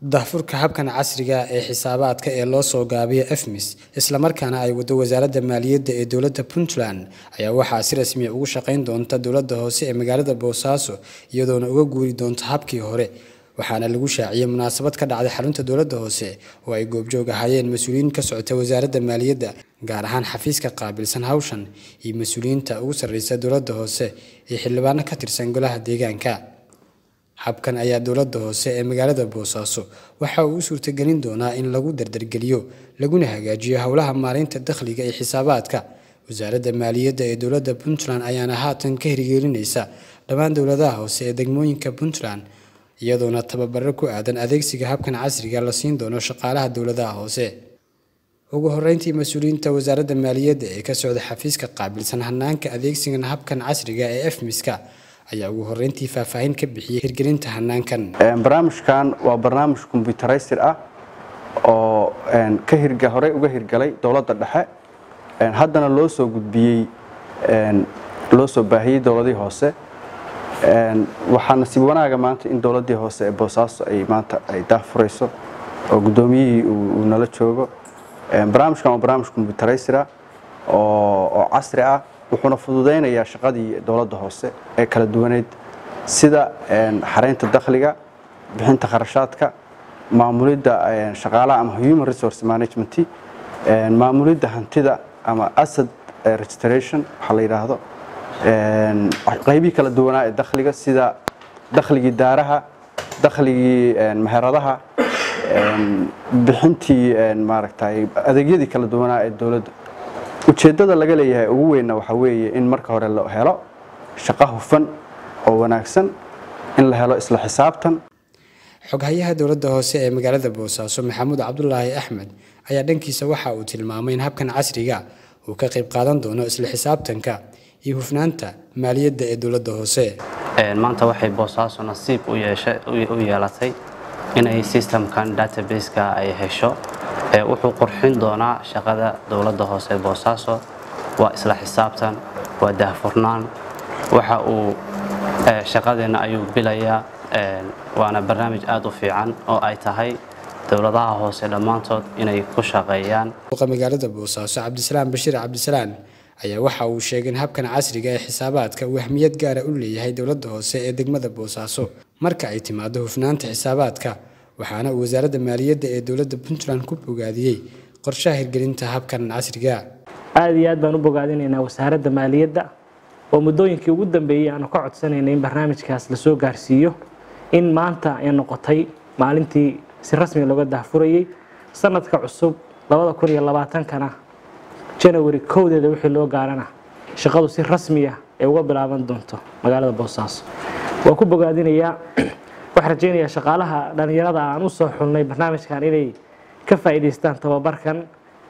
daahfurka habkan casriga ah ee xisaabaadka ee loo soo gaabiyo efmis islamarkaana ay wado wasaaradda maaliyadda ee dowladda puntland ayaa waxaa si rasmiya ugu shaqayn doonta dowladda hoose ee magaalada boosaaso iyadoona uga guuri doonta habkii hore waxaana lagu shaaciyey munaasabad ka dhacday xarunta dowladda hoose oo ay goobjoog ahaayeen mas-uuliyiin ka socota wasaaradda maaliyadda gaar ahaan xafiiska qaabilsan hawshan iyo mas-uuliyiinta ugu sarreysa dowladda hoose iyo xildhibaano ka tirsan golaha deegaanka habkan ayaa dowladda hoose ee magaalada boosaaso waxa uu u suurtagelin doonaa in lagu dardargeliyo laguna hagaajiyo howlaha maareynta dakhliga iyo xisaabaadka wasaaradda maaliyadda ee dowladda puntland ayaana haatan ka hirgelinaysa dhammaan dowladaha hoose ee degmooyinka puntland iyadoona tababaro ku aadan adeegsiga habkan casriga la siin doono shaqaalaha dowladaha hoose ugu horeyntii mas-uuliyiinta wasaaradda maaliyadda ee ka socda xafiiska qaabilsan hanaanka adeegsigan habkan casriga ee efmiska ayaa ugu horeyntii faahfaahin ka bixiyey hirgelinta hanaankan barnaamijkan waa barnaamij kombyutaraystir ah oo ka hirga horey uga hirgalay dowladda dhexe haddana loo soo gudbiyey loo soo baahiyey dowladihii hoose waxaa nasiib wanaaga maanta in dowladdii hoose ee boosaaso ay maanta ay daahfurayso oo guddoomiyihii uu nala joogo barnaamijkan waa barnaamij kombyutaraystir ah oo casri ah wuxuuna fududaynayaa shaqadii dowladda hoose ee kala duwaneyd sida xaraynta dakhliga bixinta kharashaadka maamulidda shaqaalaha ama human resource management maamulidda hantida ama asad registration waxaa la yidhaahdo qaybihii kala duwanaa ee dakhliga sida dakhligii daaraha dakhligii meheradaha bixintii maaragtay adeegyadii kala duwanaa ee dowladda ujeeddada laga leeyahay ugu weynna waxaa weeye in marka hore la helo shaqo hufan oo wanaagsan in la helo isla xisaabtan xoghayaha dowladda hoose ee magaalada boosaaso maxamuud cabdulaahi axmed ayaa dhankiisa waxa uu tilmaamay in habkan casriga uu ka qayb qaadan doono isla xisaabtanka iyo hufnaanta maaliyadda ee dowladda hoose maanta waxay boosaaso nasiib u yeelatay inay sistamkan databaseka ay hesho wuxuu qurxin doonaa shaqada dowladda hoose boosaaso waa isla xisaabtan waa daahfurnaan waxa uu shaqadeenna ayuu bilayaa waana barnaamij aad u fiican oo ay tahay dowladaha hoose dhammaantood inay ku shaqeeyaan magaalada boosaaso cabdisalaam bashiir cabdisalaan ayaa waxa uu sheegay in habkan casriga ee xisaabaadka uu ahmiyad gaara u leeyahay dowladda hoose ee degmada boosaaso marka ay timaado hufnaanta xisaabaadka waxaana uu wasaaradda maaliyadda ee dowladda puntland ku bogaadiyey qorshaha hirgelinta habkan casriga aada iyo aad baan u bogaadinaynaa wasaaradda maaliyadda oo muddooyinkii ugu dambeeyey aanu ka codsanayna in barnaamijkaas lasoo gaarsiiyo in maanta ay noqotay maalintii si rasmiga looga daahfurayey sanadka cusub labada kun iyo labaatankana janawari kowdeeda wixii loo gaarana shaqadu si rasmiya ay uga bilaaban doonto magaalada boosaaso waan ku bogaadinayaa waxaan rajaynayaa shaqaalaha dhallinyarada aan u soo xulnay barnaamijkan inay ka faa'iidaystaan tababarkan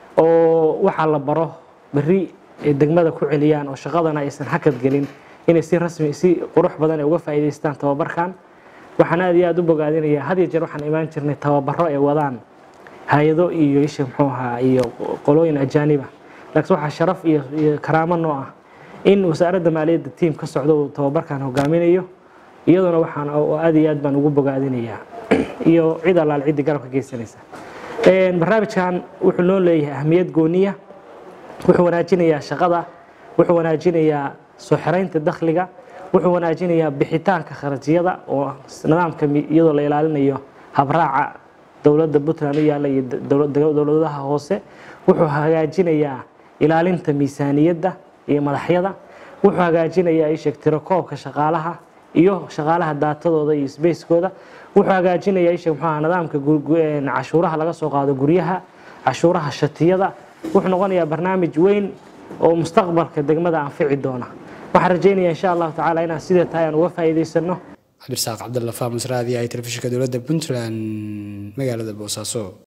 oo waxaa la baro berri ay degmada ku celiyaan oo shaqadana aysan hakad gelin inay si rasmi si qurux badan ay uga faa'iidaystaan tababarkan waxaan aad iyo aad u bogaadinayaa had iyo jeer waxaan imaan jirnay tababaro ay wadaan hay-ado iyo isha muxuu ahaa iyo qolooyin ajaaniba laakiin waxaa sharaf iyo iyo karaamo noo ah in wasaaradda maaliyadda tiim ka socdo uu tababarkan hogaaminayo iyaduna waxaan aad iyo aad baan ugu bogaadinayaa iyo cid allaal ciddii garabka geysanaysa barnaamijkan wuxuu noo leeyahay ahmiyad gooniya wuxuu wanaajinayaa shaqada wuxuu wanaajinayaa soo xiraynta dakhliga wuxuu wanaajinayaa bixitaanka kharajyada oo nidaamka iyadoo la ilaalinayo habraaca dowladda puntland u yaalla iyo dowladaha hoose wuxuu hagaajinayaa ilaalinta miisaaniyadda iyo madaxyada wuxuu hagaajinayaa isheeg tirakoobka shaqaalaha iyo shaqaalaha daatadooda iyo sbacekooda wuxuu hagaajinayaa isheeg muxuu ahaa nidaamka cashuuraha laga soo qaado guryaha cashuuraha shatiyada wuxuu noqonayaa barnaamij weyn oo mustaqbalka degmada anfici doona waxaan rajaynayaa insha allahu tacaala inaan sidee tahay aan uga faa'iidaysano cabdirasaaq cabdalla faamus raadi ay telefishinka dowladda puntland magaalada boosaaso